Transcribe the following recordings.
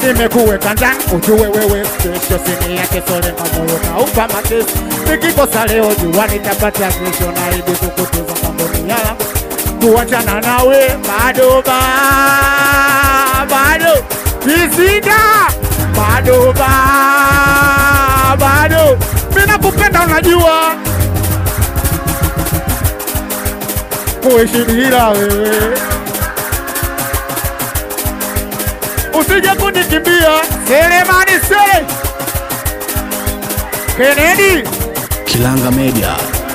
nimekuweka ndani ujue wewe kesho sini yake sole mamoyo kaupa matesi nikikosa leo jua nitapata kesho naidi kukuteza mamboni yala kuachana nawe bado ba bado visida bado ba bado mina kupenda unajua kuishi bila wewe usije kunikimbia Selemani Sele Kennedy Kilanga Media.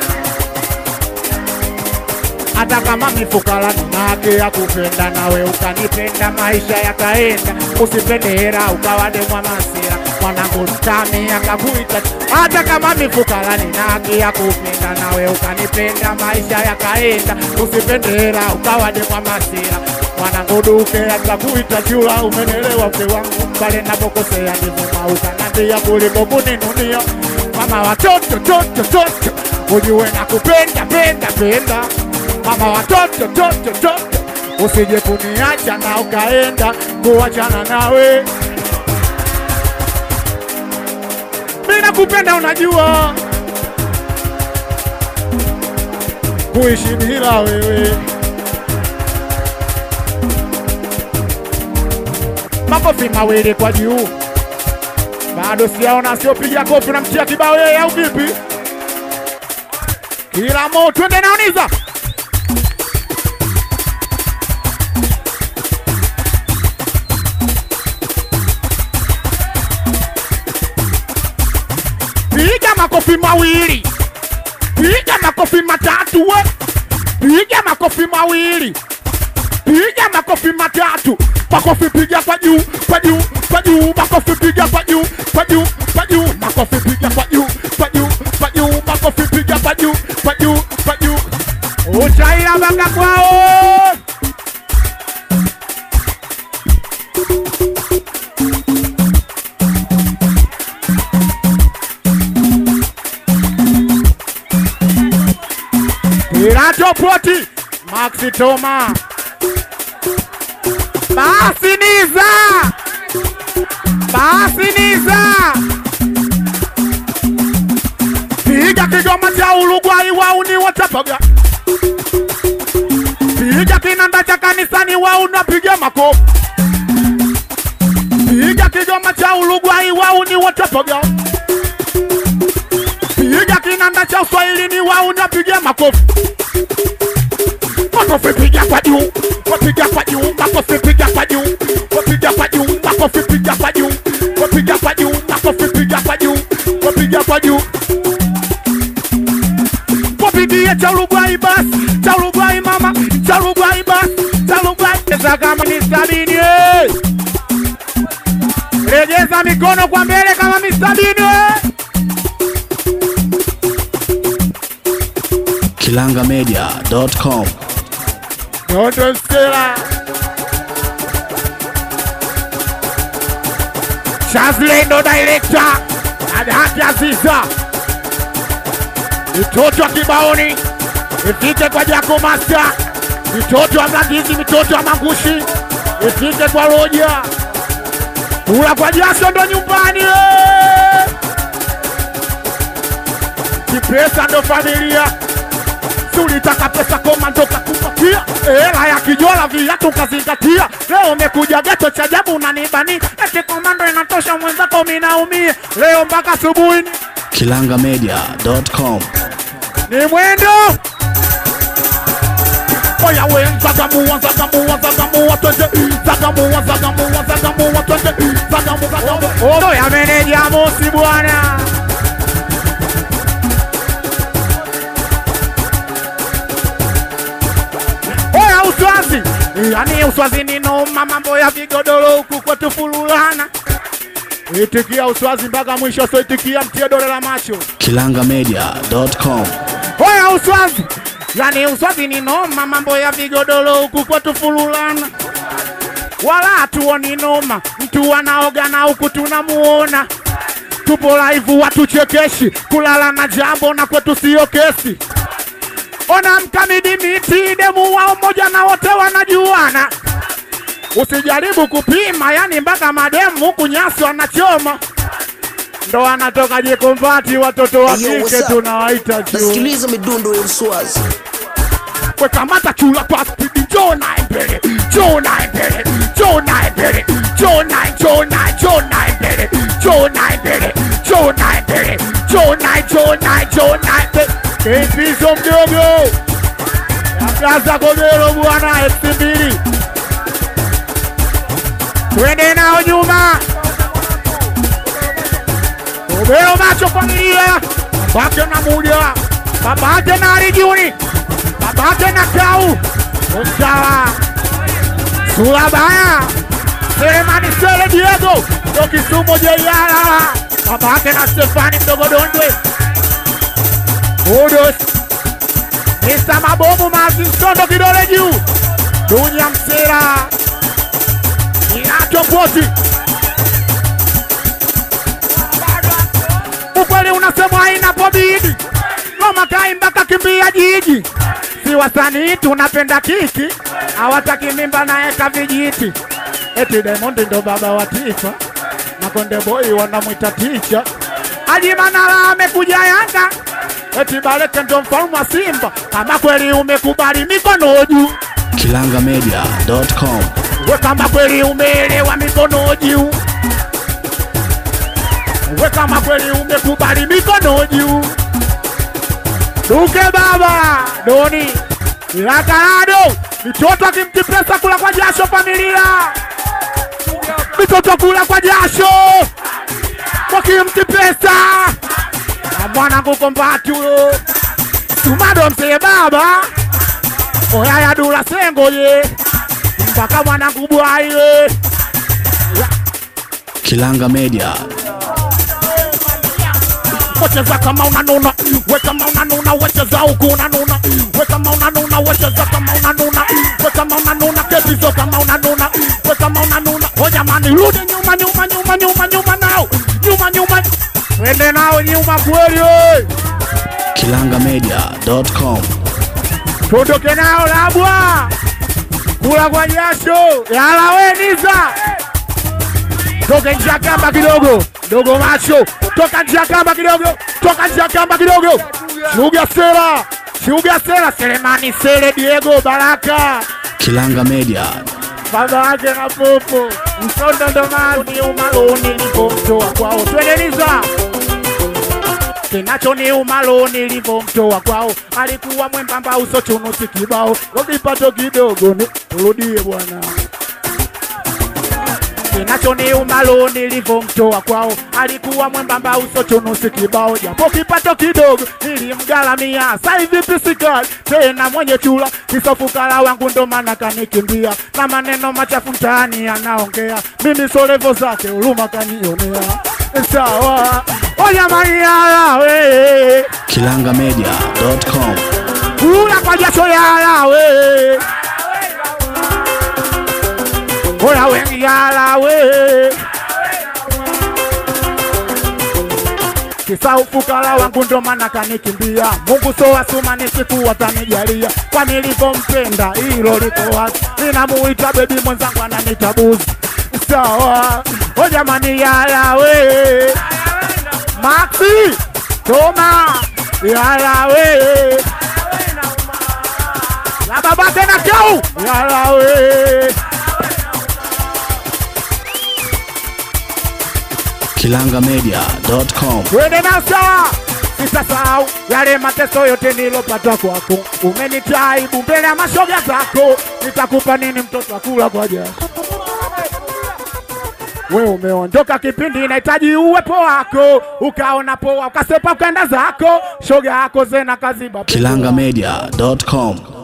hata kama mifukara nina haki ya kupenda nawe ukanipenda maisha yakaenda usipende hera ukawa demwa masira mwanangu mtami akakuita hata kama mifukara nina haki ya kupenda nawe ukanipenda maisha yakaenda usipende hera ukawa demwa masira mwanangu duke akakuita chula umenelewa mke wangu pale napokosea ndivuma ukanambia kuliko kuninunia mama watoto toto toto ujue nakupenda penda penda mama watoto toto toto, usije kuniacha na ukaenda kuachana nawe. Mimi nakupenda, unajua kuishi bila wewe. Makofi mawili kwa juu, bado sijaona, siopiga kofi, namtia kibao yeye au vipi? Kila mo twende naoniza piga makofi mawili, piga makofi matatu, we piga makofi mawili, piga makofi matatu, makofi piga kwa juu, kwa juu, kwa juu, makofi piga kwa juu, kwa juu, kwa juu, makofi piga kwa juu, kwa juu, kwa juu, makofi piga kwa juu, kwa juu, kwa juu. Uchaila banga kwao. Pirato Poti, Maxi Toma. Basi Niza. Basi Niza. Piga kigoma cha Uruguay wauni watapaga. Piga kinanda cha kanisani wauni wapiga makofi. Piga kigoma cha Uruguay wauni watapaga. Piga kinanda cha Uswahilini wauni wapiga makofi. Makofi piga kwa juu, wapiga kwa juu, makofi piga kwa juu, wapiga kwa juu, makofi piga kwa juu, wapiga kwa juu, makofi piga kwa juu, wapiga kwa juu. Wapigie cha Uruguay basi, cha Uruguay mama, cha Uruguay basi, cha Uruguay pesa kama ni sabini. eh. Regeza mikono kwa mbele kama ni sabini. eh. kilangamedia.com. Dondo Stella. Shazle ndo director. Adhati Aziza. Mitoto wa kibaoni. Ifike kwa Jako Master. Mitoto wa Mlandizi, mitoto wa Mangushi. Ifike kwa Roja. Kula kwa jasho ndo nyumbani. eh. Kipesa ndo familia si ulitaka pesa komando kakupatia hela ya kijola viatu kazingatia leo umekuja geto cha jabu unanibani eti komando inatosha mwenzako minaumia leo mpaka asubuhi ni- kilangamedia.com. ni mwendo oya we zagamua zagamua zagamua twende zagamua zagamua zagamua twende zagamu zagamu oya meneja mosi bwana Oya uswazi, yani uswazi ni noma, mambo ya vigodoro huku kwetu fululana. Itikia uswazi mpaka mwisho, so itikia mtie dole la macho. kilangamedia.com. Oya uswazi, yani uswazi ni noma, mambo ya vigodoro huku kwetu fululana. Wala hatuoni noma, mtu anaoga na huku tunamuona. Tupo live watuchekeshi, kulala na jambo na kwetu sio kesi. Ona mkamidi miti demu wao moja na wote wanajuana. usijaribu kupima, yani mpaka mademu huku nyasi wanachoma, ndo anatoka jikombati. Watoto wa Hey, yo, what's kike up? tunawaita juu nasikiliza midundo ya uswazi wekamata chula kwa spidi, njoo naye mbele, njoo naye mbele, njoo naye mbele, njoo naye, njoo naye, njoo naye mbele, njoo naye mbele, njoo naye mbele, njoo naye, njoo naye, njoo naye mbele. Kipiso mdogo Yakaza Kogero bwana elfu mbili twende nao nyuma. Kogero macho familia, babake na muda, babake na Arijuni, babake na Kau Msawa Surabaya Selemani Sele Diego ndo Kisumu Jeyala, babake na Stefani mdogo Dondwe Udos Mr. Mabomu Martin Sondo kidole juu Dunya Msera Inacho Poti ukweli unasemwa inapobidi Ngoma kaimba kakimbia jiji si wasanii tunapenda kiki hawataki mimba naeka vijiti eti Diamond ndo baba wa taifa na Konde Boy wanamwita ticha Haji Manara amekuja Yanga eti Baleke ndo mfalme wa Simba kama kweli umekubali mikono juu kilangamedia.com we kama kweli umeelewa mikono juu we kama kweli umekubali mikono juu duke baba doni ilakarado mitoto akimti pesa kula kwa jasho familia mitoto kula kwa jasho wakimti pesa na mwanangu kombati huyo tumado msee baba oyaya dula sengo ye mpaka mwanangu bwaile Kilanga Media wecheza kama unanuna we kama unanuna wecheza huku unanuna we kama unanuna wecheza kama unanuna we kama unanuna kebizo kama unanuna we kama unanuna o jamani rudi nyuma nyuma nyuma nyuma nyuma nao nyuma nyuma wende nao nyuma kweli we. kilangamedia.com tuondoke nao labwa kula kwa jasho yala weniza toka nje ya kamba kidogo dogo macho toka nje ya kamba kidogo toka nje ya kamba kidogo shuga sera shuga sera selemani sele diego baraka Kilanga Media baba wake na popo msondo ndo mazi umaloni nilipomtoa kwao twendeliza kinachoniuma lo nilivyomtoa kwao alikuwa mwembamba uso chunusi kibao kwa kipato kidogo ni turudie bwana kinachoniuma lo nilivyomtoa kwao alikuwa mwembamba uso chunusi kibao japo kipato kidogo nilimgalamia sa hivi pisikali tena mwenye chula kisofukala wangu ndo maana kanikimbia na maneno machafu mtaani anaongea mimi solevo zake huruma kanionea sawa ojamani yalawe kilangamedia.com kula kwa jasho yalawe oya wengi yalawe kisa ufukara wangu ndo maana kanikimbia mungu so asuma ni siku watanijalia kwa nilivyompenda hilo liko wazi ninamuita bebi mwenzangu ananita buzi sawa o jamani yalawe maxi toma yalawe la babake na kau yalawe kilangamedia.com twende nasa sitasahau yale mateso yote nilopata kwako umenitaibu mbele ya mashoga zako nitakupa nini mtoto akula kwa jasho we umeondoka kipindi inahitaji uwepo wako ukaona poa ukasepa ukaenda zako shoga yako zena kaziba kilangamedia.com